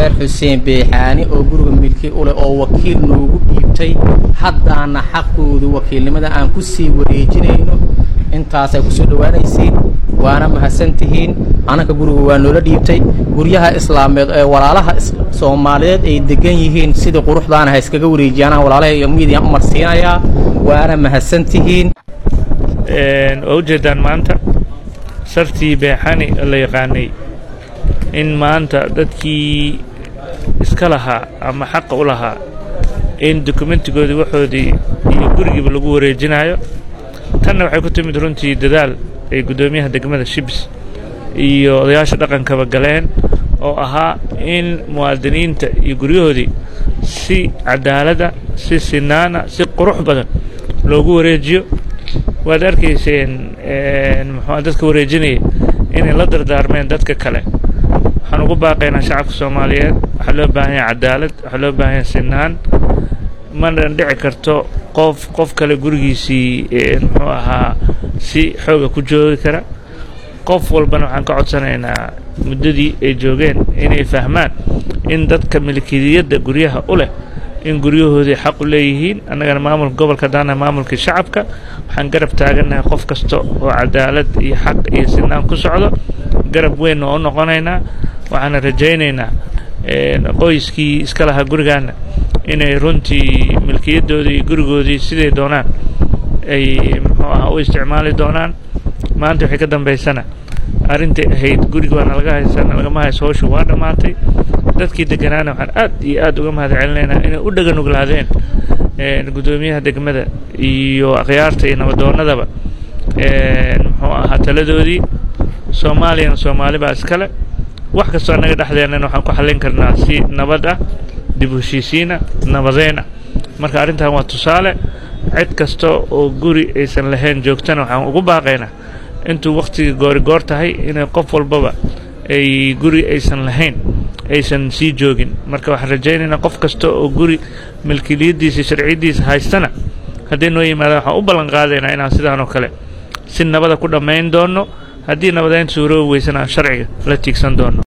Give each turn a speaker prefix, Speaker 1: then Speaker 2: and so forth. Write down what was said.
Speaker 1: reer xuseen beexaani oo guriga milki u leh oo wakiil noogu dhiibtay haddaana xaqoodu wakiilnimada aan ku sii wareejinayno intaasay kusoo dhowaanaysiin waana mahadsan tihiin ananka guriga waa noola dhiibtay guryaha islaameed ee walaalaha soomaaliyeed ay degan yihiin sidii quruxdaana ha iskaga wareejiyaanaan walaalaha iyo miidiyan u marsiinayaa waana mahadsan tihiin
Speaker 2: waa ujeedaan maanta sartii beexani la yaqaanay in maanta dadkii iska lahaa ama xaqa u lahaa in dokumentigoodii waxoodii iyo gurigiiba lagu wareejinayo tanna waxay ku timid runtii dadaal ay guddoomiyaha degmada shibs iyo odayaasha dhaqankaba galeen oo ahaa in muwaadiniinta iyo guryahoodii si cadaaladda si sinaana si qurux badan loogu wareejiyo waad arkayseen muxuu dadka wareejinaya inay la dardaarmeen dadka kale waxaan ugu baaqaynaa shacabka soomaaliyeed waxaa loo baahan yahay cadaalad waxaa loo baahan yahay sinaan manan dhici karto qof qof kale gurigiisii muxuu ahaa si xooga ku joogi kara qof walbana waxaan ka codsanaynaa muddadii ay joogeen inay fahmaan in dadka milkiyadda guryaha u leh in guryahoodii xaq u leeyihiin annagana maamulka gobolka daana maamulkii shacabka waxaan garab taagannahay qof kasta oo cadaalad iyo xaq iyo sinaan ku socdo garab weynna oo noqonaynaa waxaana rajaynaynaa qoyskii iska lahaa gurigaana inay runtii milkiyaddoodii iyo gurigoodii siday doonaan ay muxuu ahaa u isticmaali doonaan maanta waxay ka dambaysana arrintai ahayd guriga waana laga haysana lagama hayso howshu waa dhammaatay dadkii deganaana waxaan aad iyo aad uga mahad celinaynaa inay u dhagan uglaadeen guddoomiyaha degmada iyo akhyaarta iyo nabadoonnadaba muxuu ahaa taladoodii soomaaliyana soomaali baa iskale wax kastoo annaga dhexdeennana waxaan ku xallin karnaa si nabad ah dib u heshiisiina nabadeyn ah marka arrintan waa tusaale cid kasta oo guri aysan lahayn joogtana waxaan ugu baaqaynaa intuu wakhtigii goorigoor tahay inay qof walbaba ay guri aysan lahayn aysan sii joogin marka waxaan rajaynaynaa qof kasta oo guri milkiliyaddiisa sharciyaddiisa haystana hadday noo yimaadaan waxaan u ballan qaadaynaa inaan sidaan oo kale si nabada ku dhammayn doonno haddii nabadeyn suuroobi weysana aan sharciga la tiigsan doonno